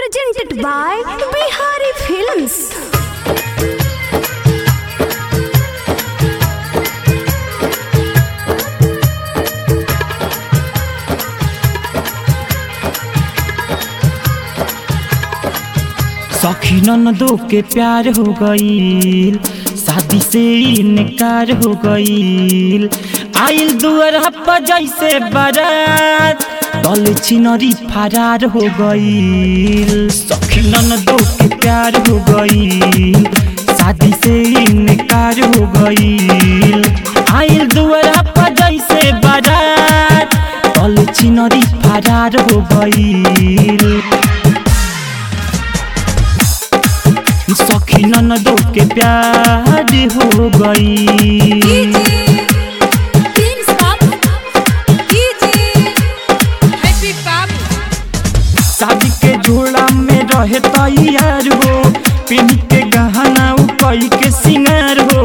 presented by Bihari Films. सखी ननदो के प्यार हो गईल शादी से इनकार हो गईल आइल दुअर हप्पा जैसे बारात दल छिनरी फरार हो गईल सखी ननदो के प्यार हो गईल शादी से इनकार हो गईल आइल दुअर हप्पा जैसे बारात दल छिनरी फरार हो गईल सखी ननदो के प्यार हो गई शादी के झोला में रहे तैयार हो पिन के गहना उ कई के सिंगार हो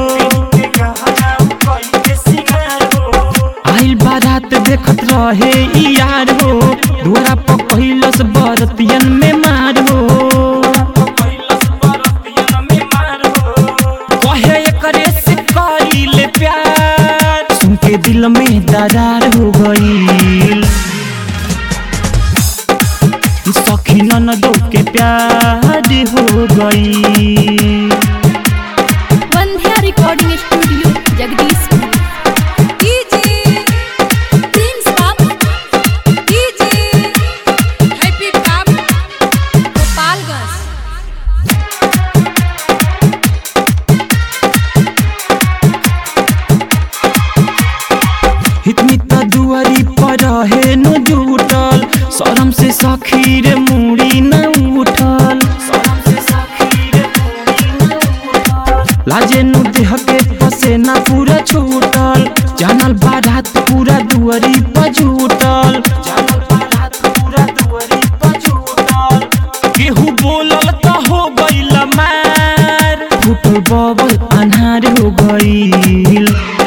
आइल बारात देखत रहे इ यार हो दुआरा पर पहिलस बरतियन में मार हो कहे एकरे से करीले प्यार सुन के दिल में दरार हो गई सखी ननदो के प्यार हो गई Bandhya Recording Studio, Jagdishpur. इतनी त दुआरी पर रहे न जुटल शरम से सखी रे मुड़ी न उठल लाजे नु देह के पसेना पूरा छूटल जानल बारात पूरा दुआरी पर जुटल केहू बोलल त हो गइल मार फुटल बबल अन्हार हो गइल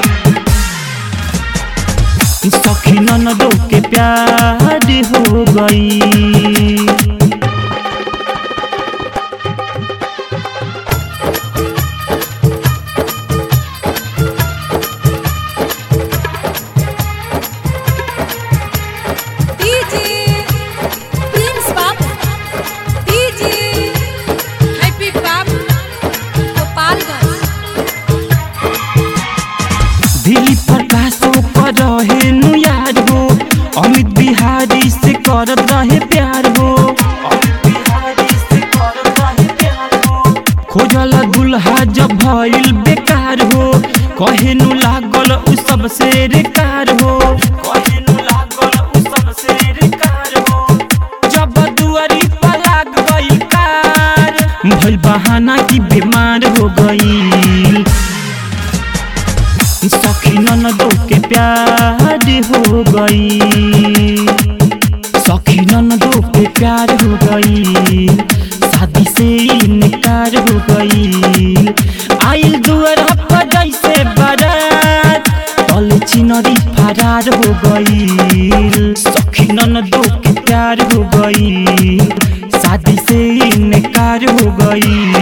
सखी ननदो के प्यार हो गई दिली प्रकाशो पर रहे नु यार हो अमित बिहारी से करत रहे प्यार हो खोजल दुल्हा जब भइल बेकार हो कहे नु लागल उ सबसे रेकार हो कहे नु लागल उ सबसे रेकार हो जब दुआरी पर लाग गई कार भइल बहाना की बीमार हो गई सखी ननदो के प्यार हो गई सखी ननदो के प्यार हो गई शादी से इनकार हो गई आइल दुआर पर जैसे बारात तल चिनरी फरार हो गई सखी ननदो के प्यार हो गई शादी से इनकार हो गई